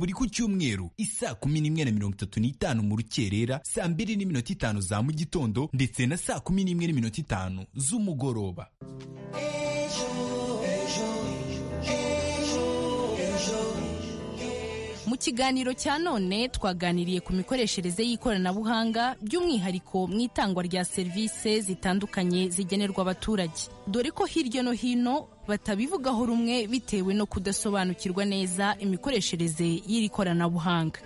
buri ku cyumweru isaa kumi n'imwe na mirongo itatu n'itanu mu rukerera saa mbiri n'iminota itanu za mu gitondo ndetse na saa kumi n'imwe n'iminota itanu z'umugoroba mu kiganiro cya none twaganiriye ku mikoreshereze y'ikoranabuhanga by'umwihariko mu itangwa rya serivisi zitandukanye zigenerwa abaturage dore ko hirya no hino batabivugaho rumwe bitewe no kudasobanukirwa neza imikoreshereze y'iri koranabuhanga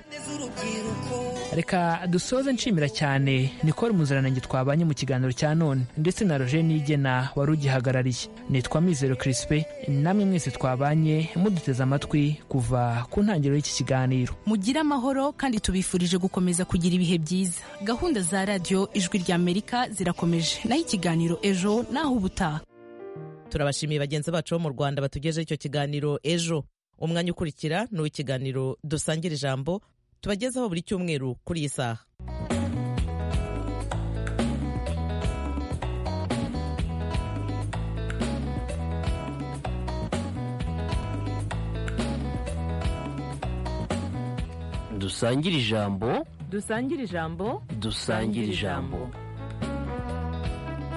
reka dusoze nshimira cyane nikora umuziranenge twabanye mu kiganiro cya none ndetse na roger nigena wari ugihagarariye nitwa mizero kirisipe namwe mwese twabanye muduteze amatwi kuva ku ntangiriro y'iki kiganiro mugire amahoro kandi tubifurije gukomeza kugira ibihe byiza gahunda za radiyo ijwi ry'amerika zirakomeje naho ikiganiro ejo naho ubutaha turabashimiye bagenzi bacu bo mu rwanda batugejeho icyo kiganiro ejo umwanya ukurikira ni uw'ikiganiro dusangira ijambo tubagezaho buri cyumweru kuri iyi saha dusangire ijambo dusangire ijambo dusangire ijambo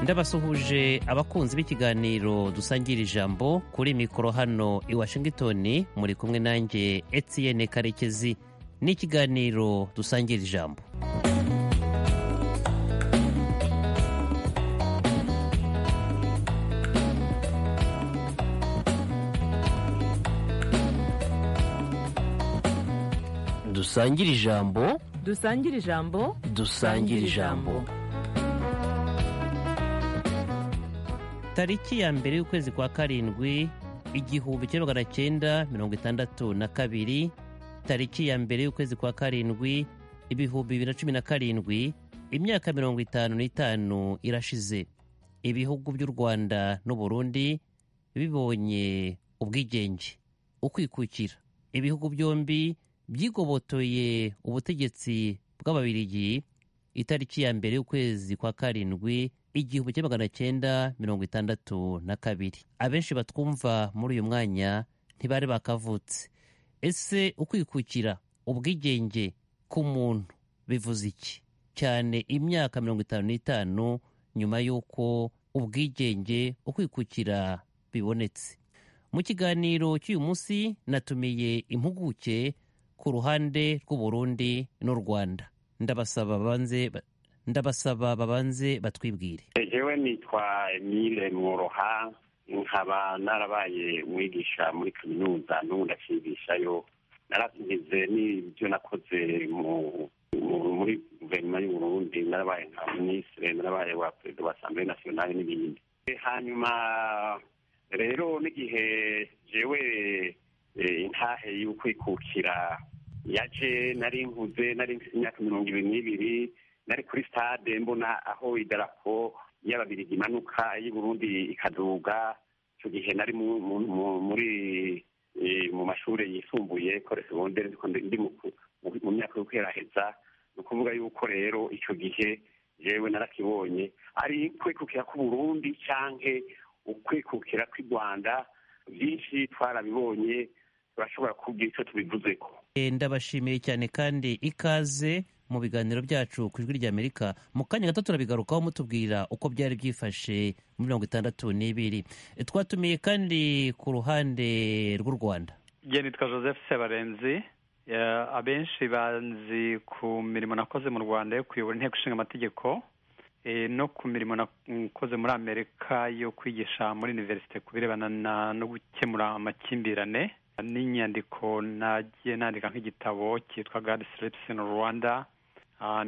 ndabasuhuje abakunzi b'ikiganiro dusangira ijambo kuri mikoro hano i washington muri kumwe nanjye etiyene karekezi n'ikiganiro dusangira ijambo dusangire ijambo dusangire ijambo dusangire ijambo tariki ya mbere y'ukwezi kwa karindwi igihumbi kimwe magana cyenda mirongo itandatu na kabiri tariki ya mbere y'ukwezi kwa karindwi ibihumbi bibiri na cumi na karindwi imyaka mirongo itanu n'itanu irashize ibihugu by'u rwanda n'uburundi bibonye ubwigenge ukwikukira ibihugu byombi byigobotoye ubutegetsi bw'ababirigi itariki ya mbere y'ukwezi kwa karindwi igihumbi kimwe magana cyenda mirongo itandatu na kabiri abenshi batwumva muri uyu mwanya ntibari bakavutse ese ukwikukira ubwigenge ku muntu bivuze iki cyane imyaka mirongo itanu n'itanu nyuma y'uko ubwigenge ukwikukira bibonetse mu kiganiro cy'uyu munsi natumiye impuguke ku ruhande rw'uburundi n'u rwanda ndabasaba babanze ndabasaba babanze batwibwire ejewe nitwa emile mworoha nkaba narabaye umwigisha muri kaminuza n'ubu ndakigishayo narasigize n'ibyo nakoze muri guverinoma y'uburundi narabaye nka minisitiri narabaye wa perezida wa asambure nasiyonali n'ibindi hanyuma rero n'igihe jewe intahe y'ukwikukira yaje nari nkuze nari mfite imyaka mirongo ibiri n'ibiri nari kuri stade mbona aho idarapo y'ababirigi imanuka y'uburundi ikaduga icyo gihe nari muri mu mashuri yisumbuye kore segonderi ndi mu myaka yo kweraheza ni ukuvuga yuko rero icyo gihe yewe narakibonye ari kwikukira k'uburundi cyangwa ukwikukira kw'i rwanda byinshi twarabibonye turashobora kubwira icyo tubivuze ko ndabashimiye cyane kandi ikaze mu biganiro byacu ku ijwi ry'amerika mu kanya gato turabigarukaho mutubwira uko byari byifashe muri mirongo itandatu n'ibiri twatumiye kandi ku ruhande rw'u rwanda njye nitwa joseph sebarenzi abenshi banzi ku mirimo nakoze mu rwanda yo kuyobora inteko ishinga amategeko no ku mirimo nakoze muri amerika yo kwigisha muri univerisite ku birebana no gukemura amakimbirane n'inyandiko nagiye nandika nk'igitabo cyitwa gadi siripisi in rwanda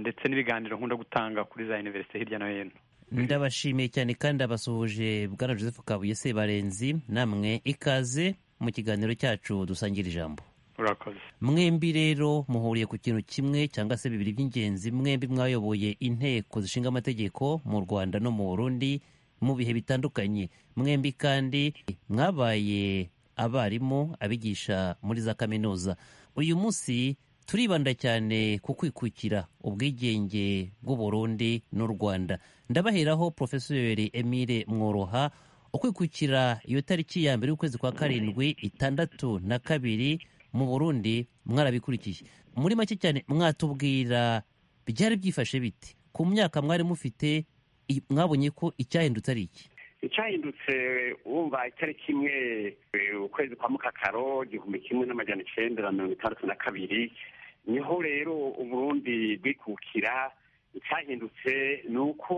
ndetse n'ibiganiro nkunda gutanga kuri za univerisite hirya no hino ndabashimiye cyane kandi abasuhuje bwana joseph kabuye sebarenzi namwe ikaze mu kiganiro cyacu dusangira ijambo urakoze mwembi rero muhuriye ku kintu kimwe cyangwa se bibiri by'ingenzi mwembi mwayoboye inteko zishinga amategeko mu rwanda no mu burundi mu bihe bitandukanye mwembi kandi mwabaye abarimu abigisha muri za kaminuza uyu munsi turibanda cyane ku kwikukira ubwigenge bw'u Burundi n'u Rwanda ndabaheraho Profeseri Emile Mworoha ukwikukira iyo tariki ya mbere y'ukwezi kwa karindwi itandatu na kabiri mu burundi mwarabikurikiye muri make cyane mwatubwira byari byifashe bite ku myaka mwari mufite i- mwabonye ko icyahindutse ari iki icyahindutse wumva itariki imwe eh, ukwezi kwa mukakaro igihumbi kimwe n'amajana icenda na mirongo itandatu na kabiri niho rero uburundi bwikukira icyahindutse ni uko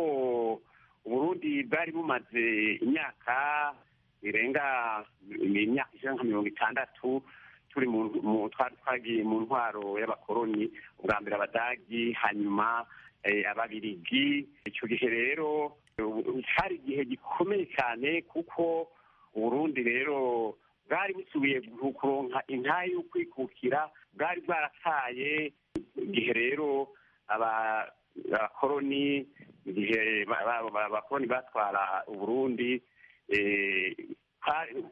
uburundi bwari bumaze imyaka birenga imyaka ijana nka mirongo itandatu turi mu mu- twari twagiye mu ntwaro y'abakoloni ubwa mbere abadagi hanyuma eh, ababirigi icyo gihe rero ubu- cyari igihe gikomeye cyane kuko uburundi rero bwari busubiye gu- kuronka intaye y'ukwikukira bwari bwarataye igihe rero aba- abakoloni igihe ba- ba- ba- abakoloni batwara uburundi eh, twari-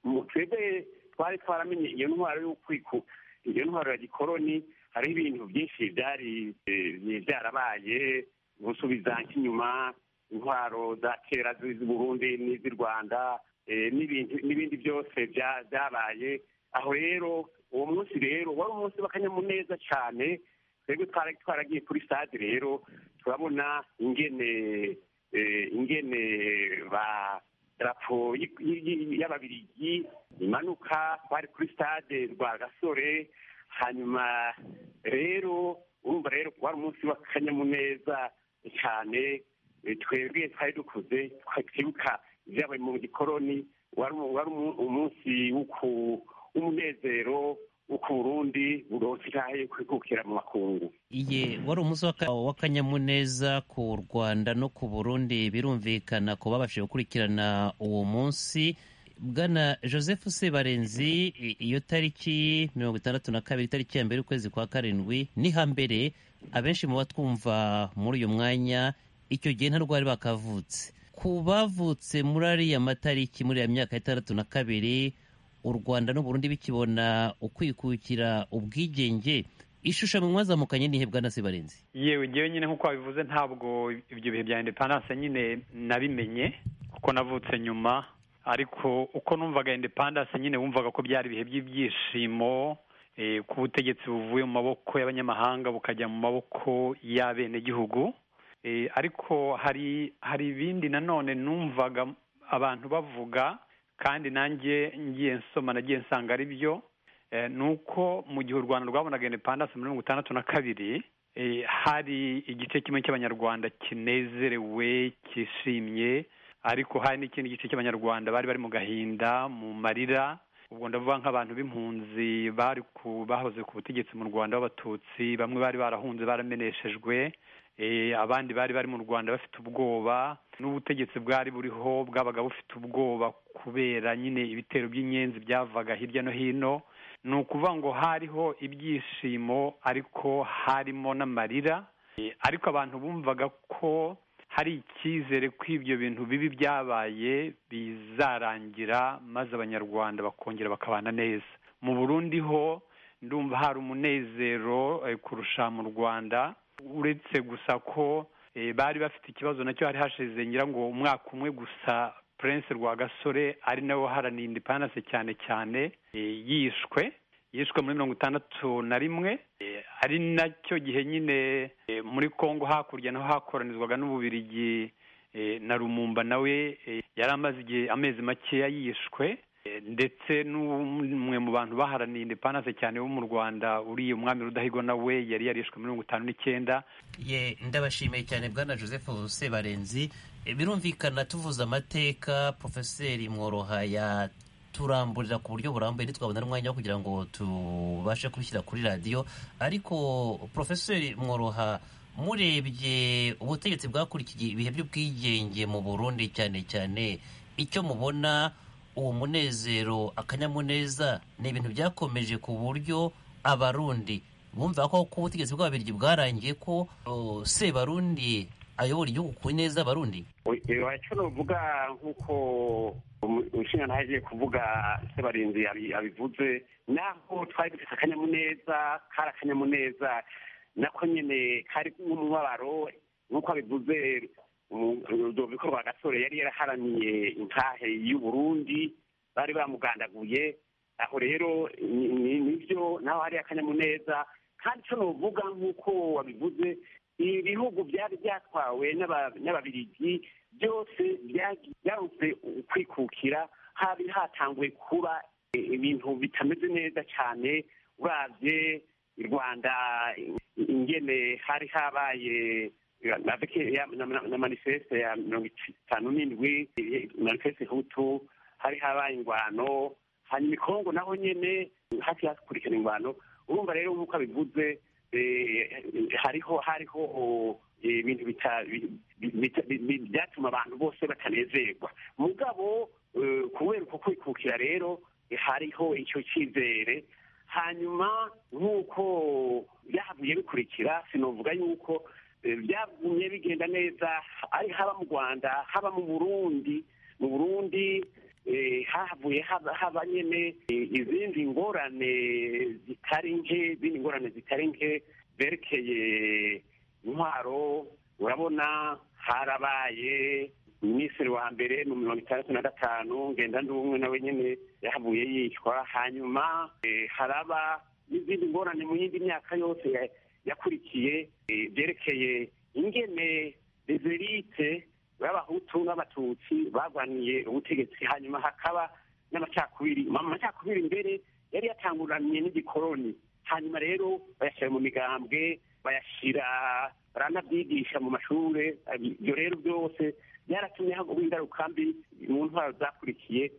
mu twebwe twari twaramenye iyo ntwaro y'ukwiku iyo ntwaro ya gikoloni hariho ibintu byinshi byari eh, byarabaye gusubiza nk'inyuma intwaro za kera z'iz'i Burundi n'iz'i Rwanda eh, n'ibintu- n'ibindi byose bya- byabaye aho rero uwo munsi rero wari umunsi w'akanyamuneza cyane twebwe twara- twaragiye kuri stade rero turabona ingene eh, ingene ba darapo y- y- y- y'ababirigi imanuka twari kuri stade rwa gasore hanyuma rero urumva rero wari umunsi w'akanyamuneza cyane Eh, twebwe twari dukuze twibuka ibyabaye mu gikoroni wari umu- wari umu- umunsi w'uku- w'umunezero w'uko uburundi buronse intahe yo kwikukira mu makungu iye wari umunsi w'aka- w'akanyamuneza ku rwanda no ku burundi birumvikana ku babashije gukurikirana uwo munsi bwana joseph sebarenzi i- iyo tariki mirongo itandatu na kabiri itariki ya mbere y'ukwezi kwa karindwi ni hambere abenshi mu batwumva muri uyu mwanya icyo gihe nta rwari bakavutse ku bavutse muri ariya matariki muri iyo myaka itandatu na kabiri u rwanda n'uburundi bikibona ukwikukira ubwigenge ishusho mwazamukanye nihe bwana sibarenzi yewe ngewe nyine nk'uko wabivuze ntabwo ibyo bihe bya independence nyine nabimenye kuko navutse nyuma ariko uko numvaga independence nyine wumvaga ko byari ibihe by'ibyishimo eh, ko ubutegetsi buvuye mu maboko y'abanyamahanga bukajya mu maboko y'abenegihugu Eh, ariko hari hari ibindi nanone numvaga abantu bavuga kandi nanjye ngiye nsoma nagiye nsanga ari byo Eh, ni uko mu gihe u rwanda rwabonaga independence muri mirongo itandatu na kabiri eh, hari igice kimwe cy'abanyarwanda kinezerewe cyishimye ariko hari n'ikindi gice cy'abanyarwanda bari bari mu gahinda mu marira ubwo ndavuga nk'abantu b'impunzi bari ku bahoze ku butegetsi mu rwanda b'abatutsi bamwe bari barahunze barameneshejwe eh, abandi bari bari mu rwanda bafite ubwoba n'ubutegetsi bwari buriho bwabaga bufite ubwoba kubera nyine ibitero by'inyenzi byavaga hirya no hino ni ukuvuga ngo hariho ibyishimo ariko harimo n'amarira Eh, ariko abantu bumvaga ko hari icyizere ko ibyo bintu bibi byabaye bizarangira maze abanyarwanda bakongera bakabana neza mu burundi ho ndumva hari umunezero eh, kurusha mu rwanda uretse gusa ko eh, bari bafite ikibazo nacyo hari hashize ngira ngo umwaka umwe gusa prince rwagasore ari nawe waharaniye independence cyane cyane eh, yishwe yishwe muri mirongo itandatu na rimwe Eh, ari nacyo gihe nyine eh, muri congo hakurya naho hakoranizwaga n'ububirigi eh, na rumumba nawe eh, yari amaze igihe amezi makeya yishwe Eh, ndetse n'umwe mu bantu baharaniye independence cyane wo mu rwanda uriye umwami rudahigwa nawe yari yarishwe muri mirongo itanu n'icyenda ye ndabashimiye cyane bwana joseph sebarenzi E, birumvikana tuvuze amateka profeseri mworoha yaturamburira ku buryo burambuye ntitwabona n'umwanya wo kugira ngo tubashe kubishyira kuri radiyo ariko profeseri mworoha murebye ubutegetsi bwakurikiye ibihe by'ubwigenge mu burundi cyane cyane icyo mubona uwo munezero akanyamuneza ni ibintu byakomeje ku buryo abarundi bumva ko ko ubutegetsi bw'ababirigi bwarangiye ko o, sebarundi ayobora igihugu ku neza abarundi wacyo uvuga nk'uko umushinga agiye kuvuga sebarinzi yabi- yabivuze naho twari dufite akanyamuneza kari akanyamuneza nako nyine kari nk'umubabaro nk'uko abivuze bikorwa gasore yari yaraharaniye intahe y'uburundi bari bamugandaguye aho rero nibyo naho hari akanyamuneza kandi cyo nuvuga nk'uko wabivuze ibihugu byari byatwawe n'ababirigi byose byarutse kwikukira habi hatanguye kuba ibintu bitameze neza cyane urabye i rwanda ingene hari habaye na manifeste ya mirongo itanu n'indwi manifeste hutu hari habaye ingwano hanyuma ikongo naho nyine hafi hakurikira ingwano urumva rero nk'uko abivuze hariho hariho ibintu byatuma abantu bose batanezerwa mugabo kubera uko kwikukira rero hariho icyo cyizere hanyuma nk'uko byahavuye bikurikira sinavuga yuko byagumye bigenda neza ari haba mu rwanda haba mu burundi mu burundi havuye haba nyine izindi ngorane zitari nke izindi ngorane zitari nke zerekeye intwaro urabona harabaye minisitiri wa mbere mu mirongo itandatu na gatanu ngenda n'ubumwe nawe nyine yahavuye yicwa hanyuma haraba n'izindi ngorane mu yindi myaka yose yakurikiye byerekeye ingene dezerite b'abahutu n'abatutsi barwaniye ubutegetsi hanyuma hakaba n'amacakubiri amacakubiri mbere yari yatanguranye n'igikoroni hanyuma rero bayashyira mu migambwe bayashyira baranabyigisha mu mashuri ibyo rero byose byaratumye hagwa ingaruka mbi mu ntwaro zakurikiye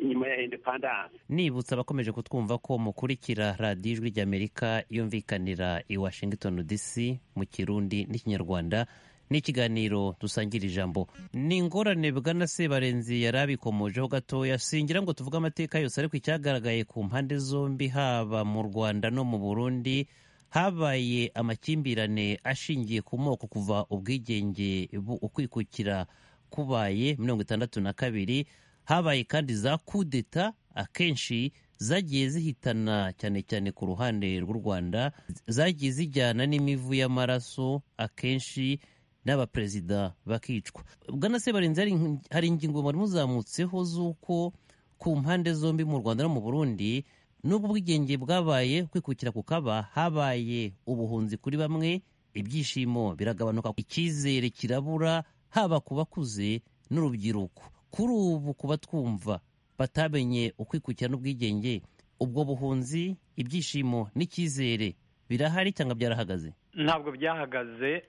inyuma ya indepandanse nibutsa abakomeje kutwumva ko mukurikira radiyo ijwi ry'amerika yumvikanira i washington dc mu kirundi n'ikinyarwanda n'ikiganiro dusangira ijambo ni ingorane bwana sebarenzi yari abikomojeho gatoya singira ngo tuvuge amateka yose ariko icyagaragaye ku mpande zombi haba mu rwanda no mu burundi habaye amakimbirane ashingiye ku moko kuva ubwigenge ukwikukira kubaye mirongo itandatu na kabiri habaye kandi za kudeta akenshi zagiye zihitana cyane cyane ku ruhande rw'u rwanda zagiye zijyana n'imivu y'amaraso akenshi n'abaperezida bakicwa bwana sebarinzi hari ingingo mwari muzamutseho z'uko ku mpande zombi mu rwanda no mu burundi n'ubwo ubwigenge bwabaye kwikukira kukaba habaye ubuhunzi kuri bamwe ibyishimo biragabanuka icyizere kirabura haba ku bakuze n'urubyiruko kuri ubu kuba twumva batamenye ukwikukira n'ubwigenge ubwo buhunzi ibyishimo n'icyizere birahari cyangwa byarahagaze ntabwo byahagaze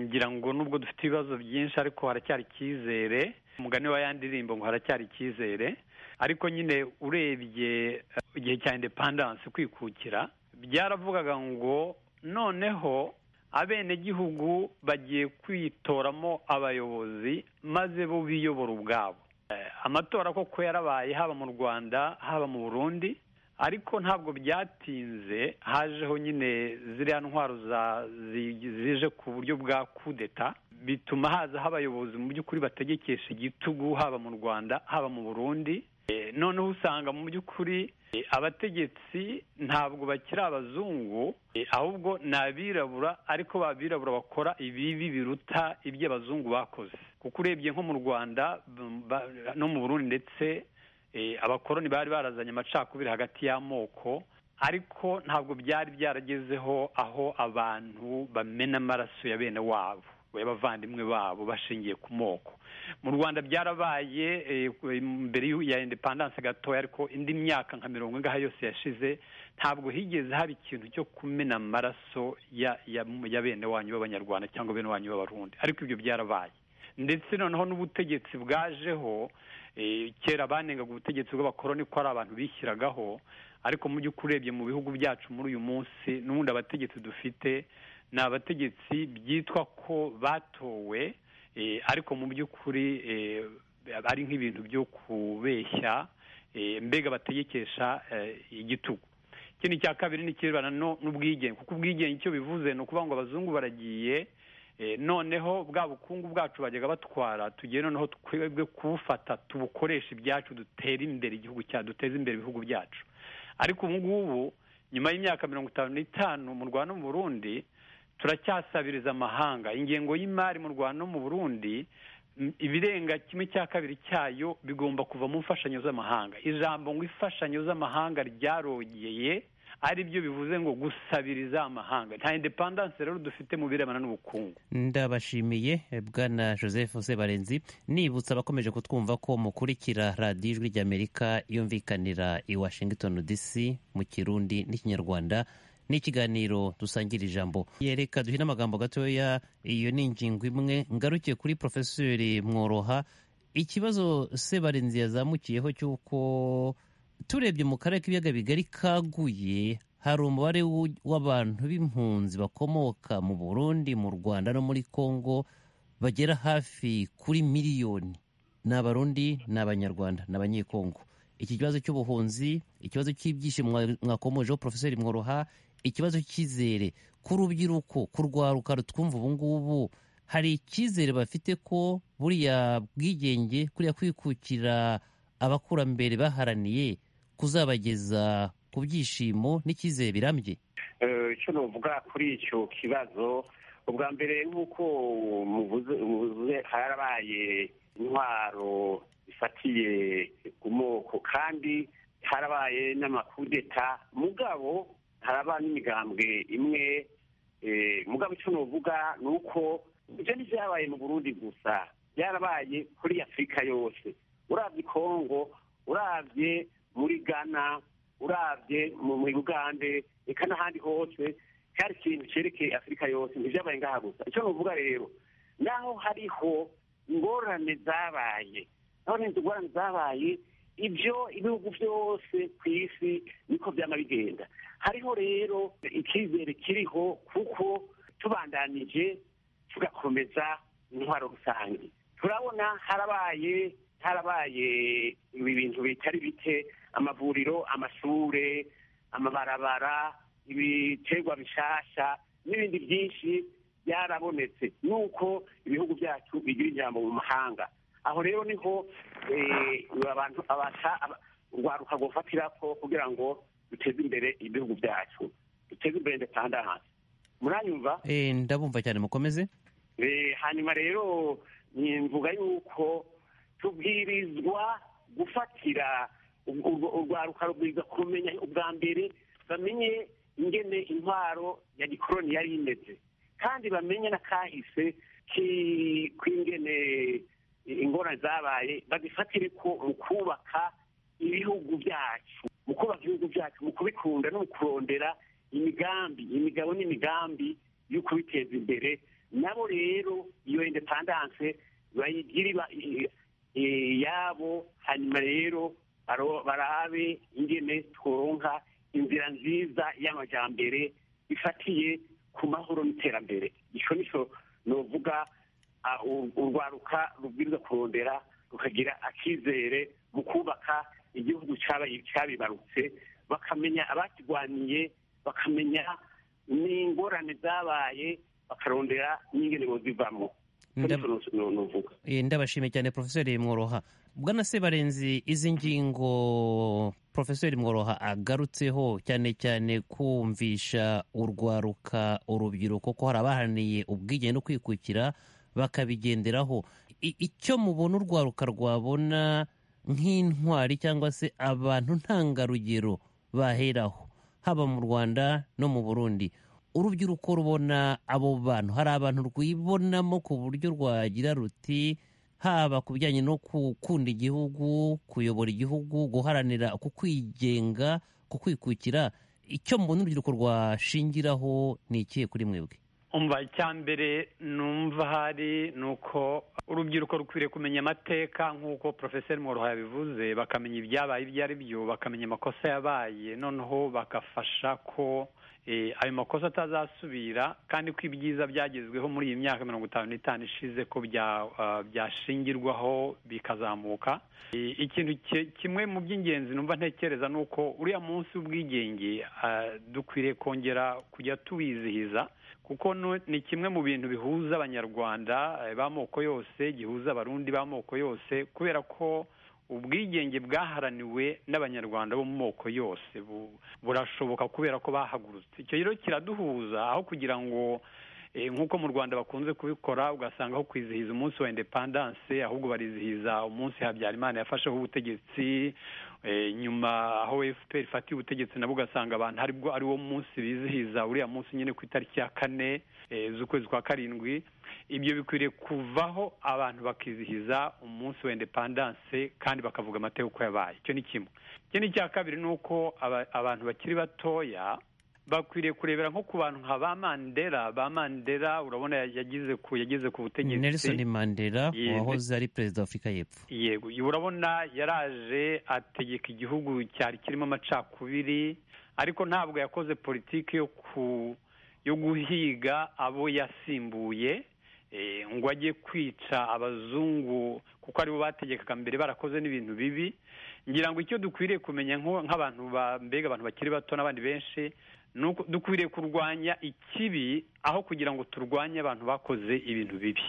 ngira ngo nubwo dufite ibibazo byinshi ariko haracyari icyizere umugani wa yandirimbo ngo haracyari icyizere ariko nyine urebye igihe cya indepandanse kwikukira byaravugaga ngo noneho abenegihugu bagiye kwitoramo abayobozi maze bo biyobora ubwabo amatora koko yarabaye haba mu rwanda haba mu burundi ariko ntabwo byatinze hajeho nyine ziriya ntwaro zije ku buryo bwa kudeta bituma haza abayobozi mu by'ukuri bategekesha igitugu haba mu rwanda haba mu burundi noneho usanga mu by'ukuri abategetsi ntabwo bakiri abazungu ahubwo ni abirabura ariko babirabura bakora ibibi biruta ibyo abazungu bakoze kuko urebye nko mu rwanda no mu burundi ndetse abakoroni bari barazanye amacakubiri hagati y'amoko ariko ntabwo byari byaragezeho aho abantu bamena amaraso ya bene wabo y'abavandimwe babo bashingiye ku moko mu rwanda byarabaye mbere ya indepandanse gatoya ariko indi myaka nka mirongo ingahe yose yashize ntabwo higeze haba ikintu cyo kumena amaraso ya bene wanyu b'abanyarwanda cyangwa bene wanyu b'abarundi ariko ibyo byarabaye ndetse noneho n'ubutegetsi bwajeho kera banengaga ubutegetsi bw'abakoroni ko ari abantu bishyiragaho ariko mu by'ukuri urebye mu bihugu byacu muri uyu munsi n'ubundi abategetsi dufite ni abategetsi byitwa ko batowe ariko mu by'ukuri ari nk'ibintu byo kubeshya mbega bategekesha igitugu ikindi cya kabiri n'ikirebana n'ubwigenge kuko ubwigenge icyo bivuze ni ukuvuga ngo abazungu baragiye noneho bwa bukungu bwacu bajyaga batwara tugiye noneho twebwe kubufata tubukoresha ibyacu dutere imbere igihugu cyacu duteze imbere ibihugu byacu ariko ubu ngubu nyuma y'imyaka mirongo itanu n'itanu mu rwanda no mu burundi turacyasabiriza amahanga ingengo y'imari mu rwanda no mu burundi ibirenga kimwe cya kabiri cyayo bigomba kuva mu mfashanyo z'amahanga ijambo ngo imfashanyo z'amahanga ryarogeye ari byo bivuze ngo gusabiriza amahanga nta indepandanse rero dufite mu birebana n'ubukungu ndabashimiye bwana joseph sebarenzi nibutsa abakomeje kutwumva ko mukurikira radiyo ijwi ry'amerika yumvikanira i washington dc mu kirundi n'ikinyarwanda n'ikiganiro dusangira ijambo yereka duhina amagambo gatoya iyo ni ingingo imwe ngarukiye kuri porofeseri mworoha ikibazo sebarenzi yazamukiyeho cy'uko turebye mu karere k'ibiyaga bigari kaguye hari umubare w'abantu b'impunzi bakomoka mu burundi mu rwanda no muri congo bagera hafi kuri miliyoni ni abarundi ni abanyarwanda ni abanyekongo iki kibazo cy'ubuhunzi ikibazo cy'ibyishimo mwakomojeho porofeseri mworoha ikibazo cy'izere ku rubyiruko kurwaruka rutwumva ubu ngubu hari icyizere bafite ko buriya bwigenge kuriya kwikukira abakurambere baharaniye kuzabageza ku byishimo n'icyizere birambye icyo nuvuga kuri icyo kibazo ubwa mbere nk'uko muvuze harabaye intwaro zifatiye ku moko kandi harabaye n'amakudeta mugabo haraba n'imigambwe imwe mugabo icyo nuvuga ni uko ibyo ntibyabaye mu burundi gusa byarabaye kuri afurika yose urabye kongo urabye muri ghana urabye muri bugande reka n'ahandi hose cyari ikintu cyerekeye afurika yose ntibyabaye ngaha gusa icyo nuvuga rero naho hariho ingorane zabaye naho n'inzu ingorane zabaye ibyo ibihugu byose ku isi niko byaba bigenda hariho rero icyizere kiriho kuko tubandanije tugakomeza intwaro rusange turabona harabaye harabaye ibintu bitari bike amavuriro amashure amabarabara ibiterwa bishasha n'ibindi byinshi byarabonetse nuko ibihugu byacu bigira ijambo mu mahanga aho rero niho abantu urwaruka rufatira ko kugira ngo duteze imbere ibihugu byacu duteze imbere ndepandanse muranyumva ndabumva cyane mukomeze hanyuma rero mvuga yuko tubwirizwa gufatira urwaruka rubwiza kumenya ubwa mbere bamenye ingene intwaro ya gikoroni yari imeze kandi bamenye n'akahise k'ingene ingorane zabaye bazifatire ko mu kubaka ibihugu byacu mu kubaka ibihugu byacu mu kubikunda no mu kurondera imigambi imigabo n'imigambi yo kubiteza imbere nabo rero iyo indepandanse bayigira yabo hanyuma rero barabe ingene tworonka inzira nziza y'amajyambere ifatiye ku mahoro n'iterambere icyo nicyo nuvuga urwaruka rubwiriza kurondera rukagira akizere mu kubaka igihugu cyabibarutse bakamenya abakirwaniye bakamenya n'ingorane zabaye bakarondera n'ingene bozivamo ndabashimiye cyane porofeseri mworoha bwana sebarenzi izi ngingo porofeseri mworoha agarutseho cyane cyane kumvisha urwaruka urubyiruko ko hari abaharaniye ubwigenge no kwikukira bakabigenderaho icyo mubona urwaruka rwabona nk'intwari cyangwa se abantu ntangarugero baheraho haba mu rwanda no mu burundi urubyiruko rubona abo bantu hari abantu rwibonamo ku buryo rwagira ruti haba ku bijyanye no gukunda igihugu kuyobora igihugu guharanira ku kwigenga ku kwikukira icyo mubona urubyiruko rwashingiraho ni ikihe kuri mwebwe umva icya mbere numva hari ni uko urubyiruko rukwiriye kumenya amateka nk'uko porofeseri mworoha yabivuze bakamenya ibyabaye ibyo ari byo bakamenya amakosa yabaye noneho bagafasha ko ayo makosa atazasubira kandi ko ibyiza byagezweho muri iyi myaka mirongo itanu n'itanu ishize ko byashingirwaho bikazamuka ikintu kimwe mu by'ingenzi numva ntekereza ni uko uriya munsi w'ubwigenge dukwiriye kongera kujya tuwizihiza kuko ni kimwe mu bintu bihuza abanyarwanda b'amoko yose gihuza abarundi b'amoko yose kubera ko ubwigenge bwaharaniwe n'abanyarwanda bo mu moko yose burashoboka kubera ko bahagurutse icyo rero kiraduhuza aho kugira ngo nk'uko mu rwanda bakunze kubikora ugasanga aho kwizihiza umunsi wa indepandanse ahubwo barizihiza umunsi habyarimana yafasheho ubutegetsi nyuma aho efuperi ifatiye ubutegetsi nabo ugasanga abantu aribwo ari wo munsi bizihiza uriya munsi nyine ku itariki ya kane z'ukwezi kwa karindwi ibyo bikwiriye kuvaho abantu bakizihiza umunsi wa indepandanse kandi bakavuga amateka uko yabaye icyo ni kimwe ikindi cya kabiri ni uko abantu bakiri batoya bakwiriye kurebera nko ku bantu nka ba mandela ba mandela urabona yageze ku yageze ku butegetsi nelson mandela wahoze ari perezida wa afurika y'epfo yego urabona yaraje ategeka igihugu cyari kirimo amacakubiri ariko ntabwo yakoze politiki yo ku yo guhiga abo yasimbuye ngo ajye kwica abazungu kuko aribo bategekaga mbere barakoze n'ibintu bibi ngira ngo icyo dukwiriye kumenya nk'abantu mbega abantu bakiri bato n'abandi benshi dukwiriye kurwanya ikibi aho kugira ngo turwanye abantu bakoze ibintu bibi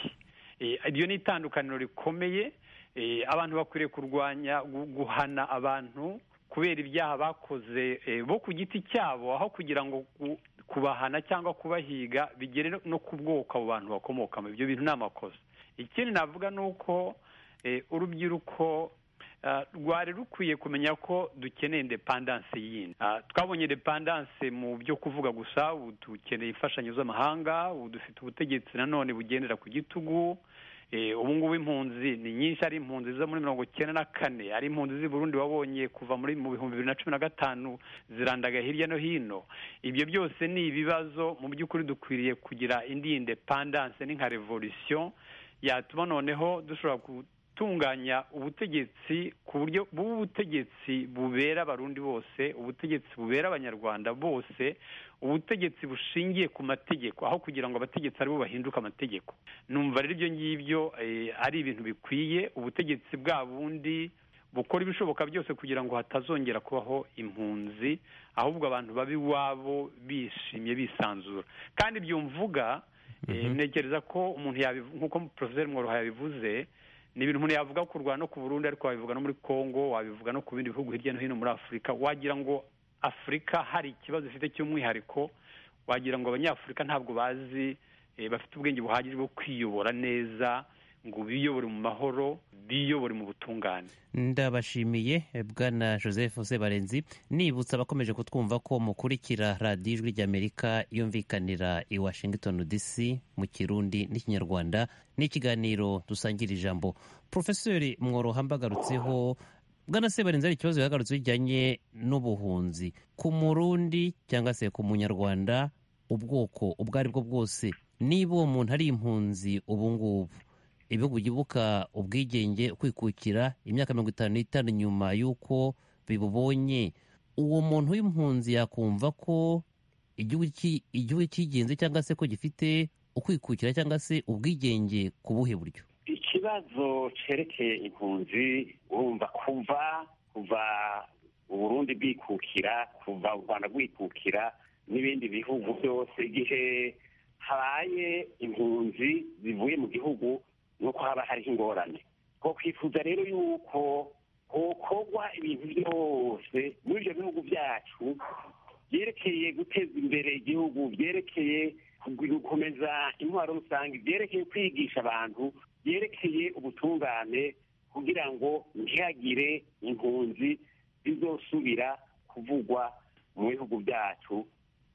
iryo ni itandukaniro rikomeye abantu bakwiriye kurwanya guhana abantu kubera ibyaha bakoze bo ku giti cyabo aho kugira ngo kubahana cyangwa kubahiga bigere no ku bwoko abo bantu bakomokamo ibyo bintu ni amakosa ikindi navuga ni uko urubyiruko rwari rukwiye kumenya ko dukeneye indepandanse yindi twabonye indepandanse mu byo kuvuga gusa ubu dukeneye imfashanyo z'amahanga ubu dufite ubutegetsi nanone bugendera ku gitugu ubu ngubu impunzi ni nyinshi ari impunzi zo muri mirongo icyenda na kane ari impunzi z'i Burundi wabonye kuva muri mu bihumbi bibiri na cumi na gatanu zirandaga hirya no hino ibyo byose ni ibibazo mu by'ukuri dukwiriye kugira indi indepandanse ni nka revolisiyo yatuma noneho dushobora gutunganya ubutegetsi ku buryo bw'ubutegetsi bubera abarundi bose ubutegetsi bubera abanyarwanda bose ubutegetsi bushingiye ku mategeko aho kugira ngo abategetsi aribo bahinduka amategeko numva rero ibyo ngibyo ari ibintu bikwiye ubutegetsi bwa bundi bukora ibishoboka byose kugira ngo hatazongera kubaho impunzi ahubwo abantu babe iwabo bishimye bisanzura kandi ibyo mvuga ntekereza ko umuntu nk'uko poroferi mworoha yabivuze ni ibintu umuntu yavuga kurwana no ku Burundi ariko wabivuga no muri congo wabivuga no ku bindi bihugu hirya no hino muri afurika wagira ngo afurika hari ikibazo ifite cy'umwihariko wagira ngo abanyafurika ntabwo bazi bafite ubwenge buhagije bwo kwiyobora neza ngo biyobore mu mahoro biyobore mu butungane ndabashimiye bwana joseph sebarenzi nibutsa abakomeje kutwumva ko mukurikira radiyo ijwi ry'amerika yumvikanira i washington dc mu kirundi n'ikinyarwanda n'ikiganiro dusangira ijambo porofesori mworoha mbagarutseho bwana sebarenzi hari ikibazo yagarutse bijyanye n'ubuhunzi ku murundi cyangwa se ku munyarwanda ubwoko ubwo ari bwo bwose niba uwo muntu ari impunzi ubu ngubu ibihugu byibuka ubwigenge kwikukira imyaka mirongo itanu n'itanu nyuma y'uko bibubonye uwo muntu w'impunzi yakumva ko igihugu cyigenze cyangwa se ko gifite ukwikukira cyangwa se ubwigenge ku buhe buryo ikibazo cyerekeye impunzi urumva kuva kuva uburundi bwikukira kuva u rwanda rwikukira n'ibindi bihugu byose igihe habaye impunzi zivuye mu gihugu nuko haba hariho ingorane twakwifuza rero yuko hokorwa ibintu byose muri ibyo bihugu byacu byerekeye guteza imbere igihugu byerekeye gukomeza intwaro rusange byerekeye kwigisha abantu byerekeye ubutungane kugira ngo ntihagire impunzi zizosubira kuvugwa mu bihugu byacu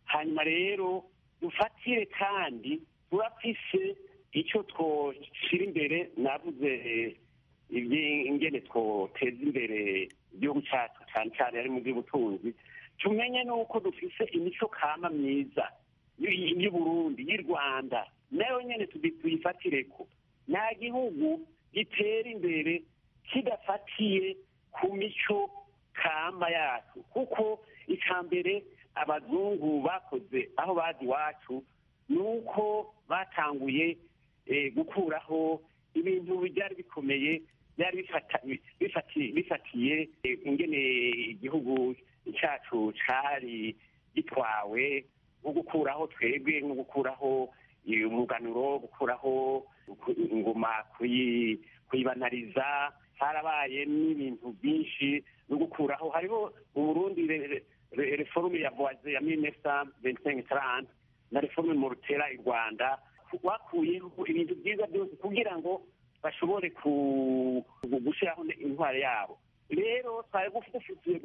hanyuma rero dufatire kandi turafise icyo twashyira imbere nabuze ingene twoteza imbere igihugu cyacu cyane cyane ari mu by'ubutunzi tumenye nuko dufise imico kama myiza y'uburundi y'u rwanda nayo nyine tuyifatireko nta gihugu gitera imbere kidafatiye ku mico kama yacu kuko mbere abazungu bakoze aho bazi iwacu ni uko batanguye gukuraho ibintu byari bikomeye byari bifatiye ingene igihugu cyacu cyari gitwawe nko gukuraho twebwe nko gukuraho umuganuro gukuraho ingoma kuyibanariza harabaye n'ibintu byinshi no gukuraho hariho mu burundi reforume ya voise ya minisita benitengi taranti na reforme mu rutera i rwanda bakuyeho ibintu byiza byose kugira ngo bashobore gushyiraho intwaro yabo rero twari dufitiye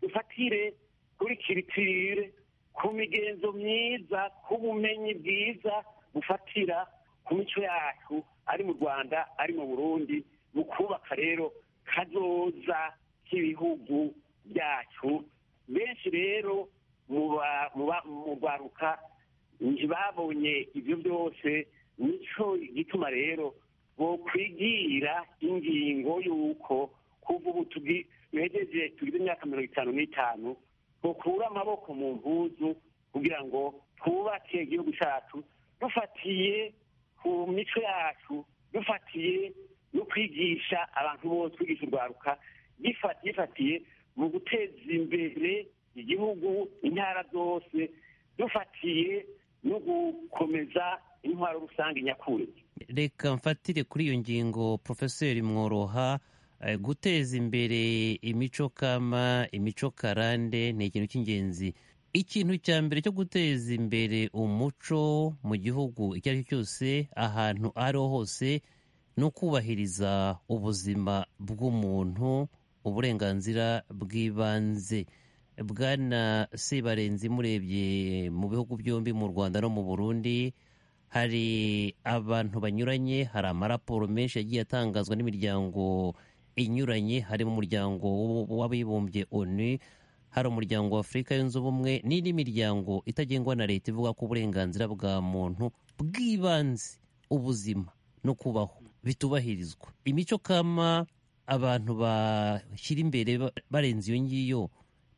dufatire kuri kiritire ku migenzo myiza ku bumenyi bwiza bufatira ku mico yacu ari mu rwanda ari mu burundi mu kubaka rero kazoza k'ibihugu byacu benshi rero mu rwaruka babonye ibyo byose nicyo gituma rero bokwigira ingingo y'uko kuva ubu tugejeje tugize imyaka mirongo itanu n'itanu bukura amaboko mu mpuzu kugira ngo twubake igihugu cyacu dufatiye ku mico yacu dufatiye no kwigisha abantu bose kwigisha urwaruka gifatiye mu guteza imbere igihugu intara zose dufatiye no gukomeza intwaro rusange nyakuri reka mfatire kuri iyo ngingo porofeseri mworoha guteza imbere imico kama imico karande ni ikintu cy'ingenzi ikintu cya mbere cyo guteza imbere umuco mu gihugu icyo ari cyo cyose ahantu ari ho hose ni ukubahiriza ubuzima bw'umuntu uburenganzira bw'ibanze bwana sibarenzi murebye mu bihugu byombi mu rwanda no mu burundi hari abantu banyuranye hari amaraporo menshi yagiye atangazwa n'imiryango inyuranye harimo umuryango w'abibumbye onu hari umuryango wa afurika yunze ubumwe n'indi miryango itagengwa na leta ivuga ko uburenganzira bwa muntu bw'ibanze ubuzima no kubaho bitubahirizwa imico kama abantu bashyira imbere barenze iyo ngiyo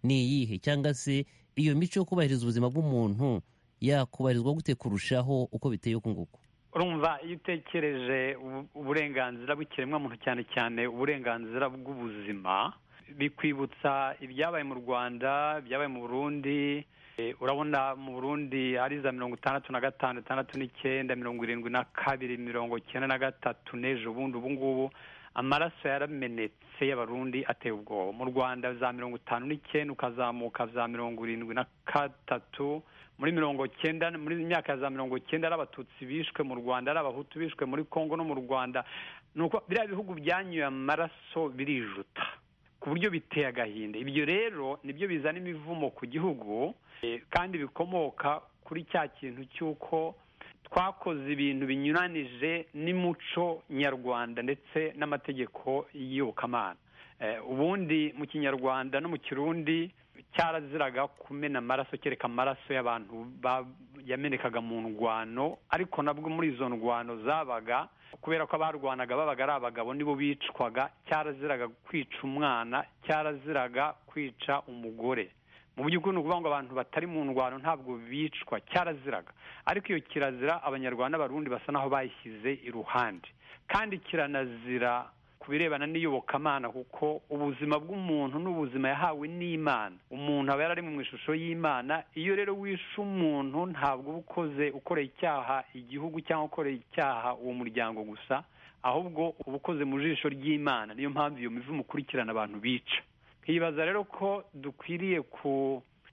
ni iyihe cyangwa se iyo mico yo kubahiriza ubuzima bw'umuntu yakubahirizwa gute kurushaho uko biteye uku nguku urumva iyo utekereje uburenganzira bw'ikiremwamuntu cyane cyane uburenganzira bw'ubuzima bikwibutsa ibyabaye mu rwanda ibyabaye mu burundi urabona mu burundi ari za mirongo itandatu na gatanu itandatu n'icyenda mirongo irindwi na kabiri mirongo icyenda na gatatu n'ejo bundi ubu ngubu amaraso yaramenetse y'abarundi ateye ubwoba mu rwanda za mirongo itanu n'icyenda ukazamuka za mirongo irindwi na gatatu muri mirongo cyenda muri myaka ya za mirongo cyenda ari abatutsi bishwe mu rwanda ari abahutu bishwe muri congo no mu rwanda ni uko biriya bihugu byanyuye amaraso birijuta ku buryo biteye agahinda ibyo rero nibyo bizana imivumo ku gihugu kandi bikomoka kuri cya kintu cy'uko twakoze ibintu binyuranije n'imuco nyarwanda ndetse n'amategeko y'iyobokamana ubundi mu kinyarwanda no mu kirundi cyaraziraga kumena amaraso kereka amaraso y'abantu yamenekaga mu ndwano ariko nabwo muri izo ndwano zabaga kubera ko abarwanaga babaga ari abagabo nibo bicwaga cyaraziraga kwica umwana cyaraziraga kwica umugore mu by'ukuri ni ukuvuga ngo abantu batari mu ndwano ntabwo bicwa cyaraziraga ariko iyo kirazira abanyarwanda n'abarundi basa naho bayishyize iruhande kandi kiranazira ku birebana n'iyobokamana kuko ubuzima bw'umuntu n'ubuzima yahawe n'imana umuntu aba yari ari mu ishusho y'imana iyo rero wishe umuntu ntabwo uba ukoze ukoreye icyaha igihugu cyangwa ukoreye icyaha uwo muryango gusa ahubwo uba ukoze mu jisho ry'imana niyo mpamvu iyo mivumo ukurikirana abantu bica nkibaza rero ko dukwiriye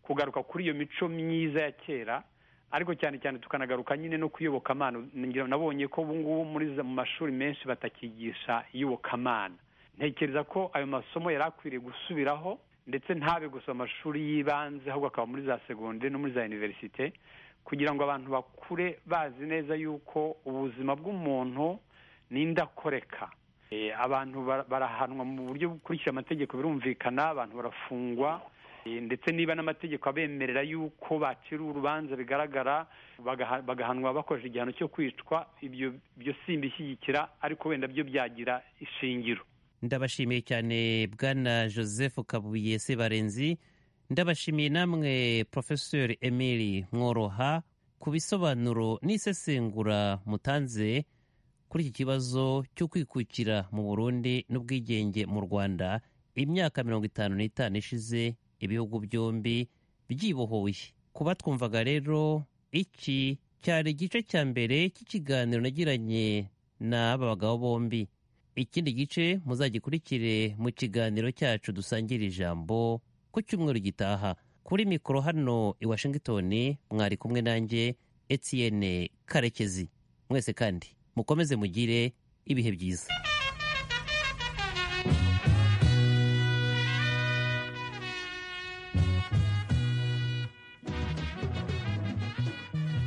kugaruka kuri iyo mico myiza ya kera ariko cyane cyane tukanagaruka nyine no kuyobokamana nabonye ko ubu ngubu muri mu mashuri menshi batakigisha iyobokamana ntekereza ko ayo masomo yari akwiriye gusubiraho ndetse ntabe gusa amashuri y'ibanze ahubwo akaba muri za segonderi no muri za univerisite kugira ngo abantu bakure bazi neza yuko ubuzima bw'umuntu ni indakoreka abantu barahanwa mu buryo bukurikira amategeko birumvikana abantu barafungwa ndetse niba n'amategeko abemerera y'uko bacira urubanza bigaragara bagahanwa bakoresheje igihano cyo kwicwa ibyo byo simbishyigikira ariko wenda byo byagira ishingiro ndabashimiye cyane bwana joseph kabuye sebarenzi ndabashimiye namwe porofesori emili mworoha ku bisobanuro n'isesengura mutanze kuri iki kibazo cyo kwikukira mu burundi n'ubwigenge mu rwanda imyaka mirongo itanu n'itanu ishize ibihugu byombi byibohoye kuba twumvaga rero iki cyari igice cya mbere cy'ikiganiro nagiranye n'aba bagabo bombi ikindi gice muzagikurikire mu kiganiro cyacu dusangira ijambo ku cyumweru gitaha kuri mikoro hano i washingitoni mwari kumwe nanjye etienne karekezi mwese kandi mukomeze mugire ibihe byiza